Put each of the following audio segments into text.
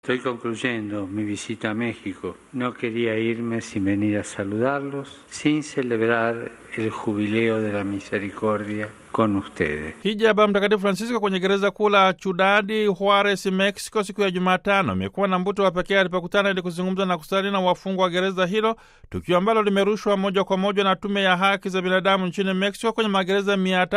Estoy concluyendo mi visita a México. No quería irme sin venir a saludarlos, sin celebrar el jubileo de la misericordia con ustedes. Hija ya Baba Mtakatifu Francisco kwenye gereza kuu la Ciudad Juarez, Mexico, siku ya Jumatano imekuwa na mvuto wa pekee alipokutana ili kuzungumza na kusali na wafungwa wa gereza hilo, tukio ambalo limerushwa moja kwa moja na Tume ya Haki za Binadamu nchini Mexico kwenye magereza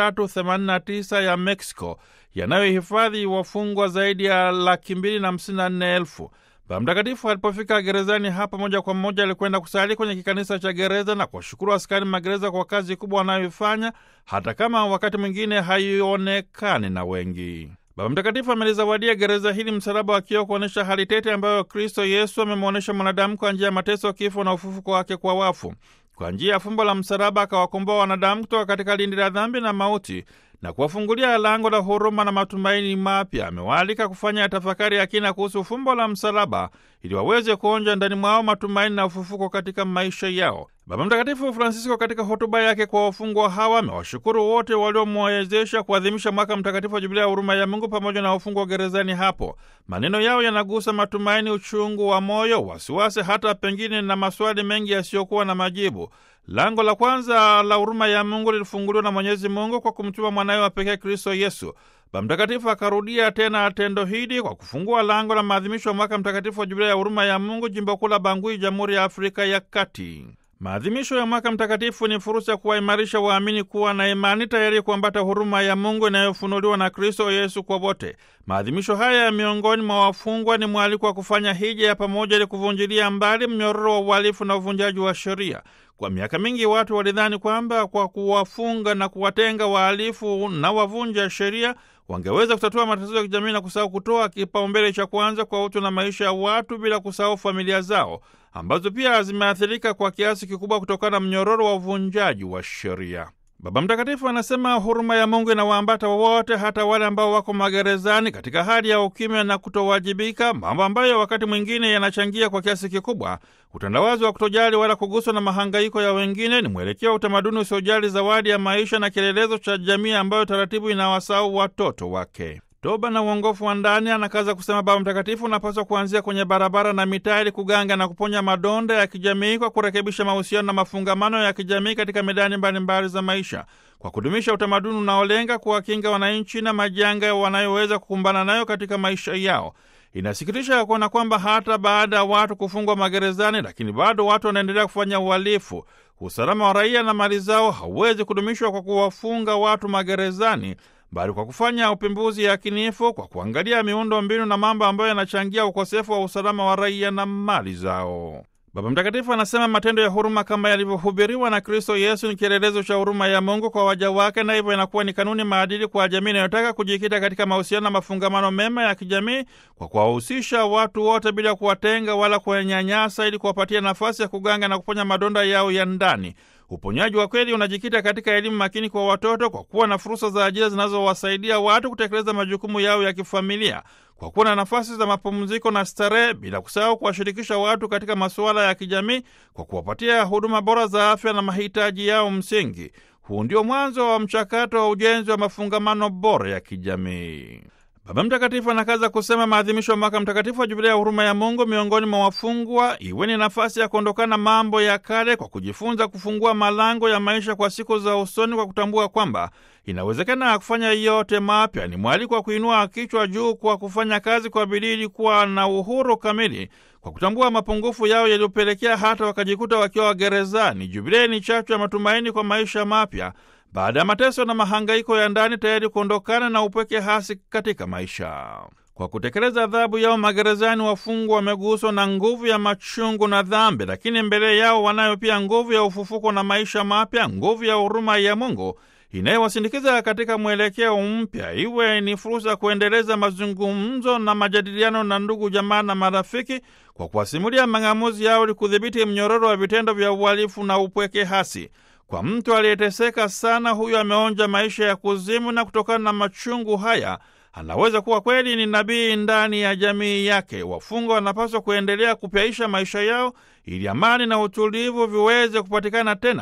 389 ya Mexico yanayohifadhi wafungwa zaidi ya laki mbili na hamsini na nne elfu. Baba Mtakatifu alipofika gerezani hapa, moja kwa moja alikwenda kusali kwenye kikanisa cha gereza na kuwashukuru askari magereza kwa kazi kubwa wanayoifanya, hata kama wakati mwingine haionekani na wengi. Baba Mtakatifu amelizawadia gereza hili msalaba wa kioo kuonyesha hali tete ambayo Kristo Yesu amemwonyesha mwanadamu kwa njia ya mateso, kifo na ufufuko wake kwa wafu. Kwa njia ya fumbo la msalaba akawakomboa wanadamu kutoka katika lindi la dhambi na mauti na kuwafungulia lango la huruma na matumaini mapya. Amewaalika kufanya tafakari ya kina kuhusu fumbo la msalaba ili waweze kuonja ndani mwao matumaini na ufufuko katika maisha yao. Baba Mtakatifu Francisco katika hotuba yake kwa wafungwa hawa amewashukuru wote waliomwezesha kuadhimisha mwaka mtakatifu wa Jubilia ya huruma ya Mungu pamoja na wafungwa gerezani hapo. Maneno yao yanagusa matumaini, uchungu wa moyo, wasiwasi, hata pengine na maswali mengi yasiyokuwa na majibu. Lango la kwanza la huruma ya Mungu lilifunguliwa na Mwenyezi Mungu kwa kumtuma mwanawe wa pekee Kristo Yesu. Baba Mtakatifu akarudia tena tendo hili kwa kufungua lango la maadhimisho ya mwaka mtakatifu wa Jubilia ya huruma ya Mungu, jimbo kuu la Bangui, Jamhuri ya Afrika ya Kati. Maadhimisho ya mwaka mtakatifu ni fursa ya kuwaimarisha waamini kuwa na imani tayari kuambata huruma ya Mungu inayofunuliwa na Kristo Yesu kwa wote. Maadhimisho haya ya miongoni mwa wafungwa ni mwaliko wa kufanya hija ya pamoja ili kuvunjilia mbali mnyororo wa uhalifu na uvunjaji wa sheria. Kwa miaka mingi watu walidhani kwamba kwa kuwafunga na kuwatenga wahalifu na wavunja sheria wangeweza kutatua matatizo ya kijamii na kusahau kutoa kipaumbele cha kwanza kwa utu na maisha ya watu, bila kusahau familia zao ambazo pia zimeathirika kwa kiasi kikubwa kutokana na mnyororo wa uvunjaji wa sheria. Baba Mtakatifu anasema huruma ya Mungu inawaambata wote, hata wale ambao wako magerezani katika hali ya ukimya na kutowajibika, mambo ambayo wakati mwingine yanachangia kwa kiasi kikubwa utandawazi wa kutojali wala kuguswa na mahangaiko ya wengine. Ni mwelekeo wa utamaduni usiojali zawadi ya maisha na kielelezo cha jamii ambayo taratibu inawasahau watoto wake. Toba na uongofu wa ndani, anakaza kusema Baba Mtakatifu, unapaswa kuanzia kwenye barabara na mitaa ili kuganga na kuponya madonda ya kijamii kwa kurekebisha mahusiano na mafungamano ya kijamii katika medani mbalimbali za maisha, kwa kudumisha utamaduni unaolenga kuwakinga wananchi na majanga wanayoweza kukumbana nayo katika maisha yao. Inasikitisha kuona kwamba hata baada ya watu kufungwa magerezani, lakini bado watu wanaendelea kufanya uhalifu. Usalama wa raia na mali zao hauwezi kudumishwa kwa kuwafunga watu magerezani bali kwa kufanya upembuzi yakinifu kwa kuangalia miundo mbinu na mambo ambayo yanachangia ukosefu wa usalama wa raia na mali zao. Baba Mtakatifu anasema matendo ya huruma kama yalivyohubiriwa na Kristo Yesu ni kielelezo cha huruma ya Mungu kwa waja wake, na hivyo inakuwa ni kanuni maadili kwa jamii inayotaka kujikita katika mahusiano na mafungamano mema ya kijamii kwa kuwahusisha watu wote bila kuwatenga wala kuwanyanyasa, ili kuwapatia nafasi ya kuganga na kuponya madonda yao ya ndani. Uponyaji wa kweli unajikita katika elimu makini kwa watoto, kwa kuwa na fursa za ajira zinazowasaidia watu kutekeleza majukumu yao ya kifamilia, kwa kuwa na nafasi za mapumziko na starehe, bila kusahau kuwashirikisha watu katika masuala ya kijamii, kwa kuwapatia huduma bora za afya na mahitaji yao msingi. Huu ndio mwanzo wa mchakato wa ujenzi wa mafungamano bora ya kijamii. Baba Mtakatifu anakaza kusema maadhimisho ya mwaka mtakatifu wa Jubilia ya huruma ya Mungu miongoni mwa wafungwa iwe ni nafasi ya kuondokana mambo ya kale kwa kujifunza kufungua malango ya maisha kwa siku za usoni, kwa kutambua kwamba inawezekana kufanya yote mapya. Ni mwaliko wa kuinua kichwa juu kwa kufanya kazi kwa bidii ili kuwa na uhuru kamili, kwa kutambua mapungufu yao yaliyopelekea hata wakajikuta wakiwa gerezani. Jubilia ni chachu ya matumaini kwa maisha mapya baada ya mateso na mahangaiko ya ndani, tayari kuondokana na upweke hasi katika maisha. Kwa kutekeleza adhabu yao magerezani, wafungwa wameguswa na nguvu ya machungu na dhambi, lakini mbele yao wanayo pia nguvu ya ufufuko na maisha mapya, nguvu ya huruma ya Mungu inayowasindikiza katika mwelekeo mpya. Iwe ni fursa ya kuendeleza mazungumzo na majadiliano na ndugu, jamaa na marafiki, kwa kuwasimulia mang'amuzi yao ili kudhibiti mnyororo wa vitendo vya uhalifu na upweke hasi. Kwa mtu aliyeteseka sana, huyo ameonja maisha ya kuzimu, na kutokana na machungu haya anaweza kuwa kweli ni nabii ndani ya jamii yake. Wafungwa wanapaswa kuendelea kupyaisha maisha yao ili amani na utulivu viweze kupatikana tena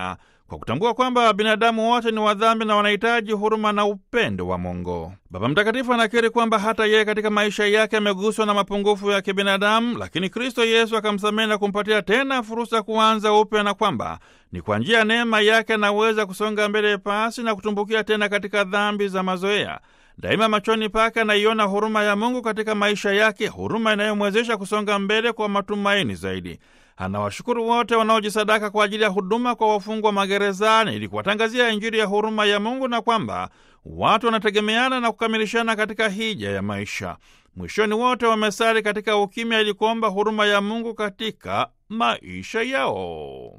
kwa kutambua kwamba binadamu wote ni wadhambi na wanahitaji huruma na upendo wa Mungu. Baba Mtakatifu anakiri kwamba hata yeye katika maisha yake ameguswa na mapungufu ya kibinadamu, lakini Kristo Yesu akamsamehe na kumpatia tena fursa kuanza upya, na kwamba ni kwa njia ya neema yake anaweza kusonga mbele pasi na kutumbukia tena katika dhambi za mazoea. Daima machoni pake anaiona huruma ya Mungu katika maisha yake, huruma inayomwezesha kusonga mbele kwa matumaini zaidi. Anawashukuru wote wanaojisadaka kwa ajili ya huduma kwa wafungwa magerezani ili kuwatangazia Injili ya huruma ya Mungu na kwamba watu wanategemeana na kukamilishana katika hija ya maisha. Mwishoni wote wamesali katika ukimya ili kuomba huruma ya Mungu katika maisha yao.